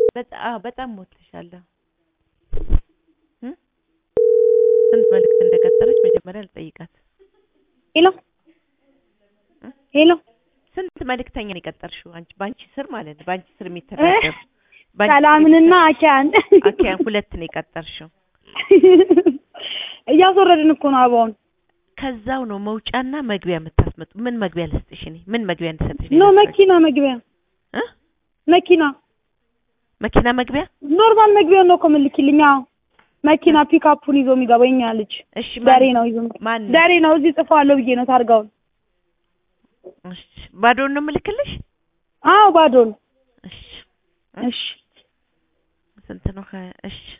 በጣም አዎ፣ በጣም ሞትሻለሁ። እም? ስንት መልዕክት እንደቀጠረች መጀመሪያ ልጠይቃት። ሄሎ እ? ሄሎ ስንት መልእክተኛ ነው የቀጠርሽው አንቺ በአንቺ ስር ማለት ነው በአንቺ ስር የሚተዳደሩ በአንቺ ስር ሰላምንና አኪያን አኪያን ሁለት ነው የቀጠርሽው እያስወረድን እኮ ነው አበባውን። ከዛው ነው መውጫና መግቢያ የምታስመጡ ምን መግቢያ ልስጥሽ እኔ ምን መግቢያ እንድሰጥሽ ኖ ነው የፈለግሽው? መኪና መግቢያ እ? መኪና መኪና መግቢያ ኖርማል መግቢያ ነው እኮ የምልኪልኝ። አዎ መኪና ፒካፑን ይዞ የሚገባ የኛ ልጅ እሺ ዳሬ ማን ነው ይዞ የሚገባ። ማን ነው? ዳሬ ነው እዚህ ጽፈዋለሁ ብዬ ነው ታርጋውን። እሺ ባዶን ነው የምልክልሽ አዎ ባዶ ነው። እሺ እሺ ስንት ነው ከ- እሺ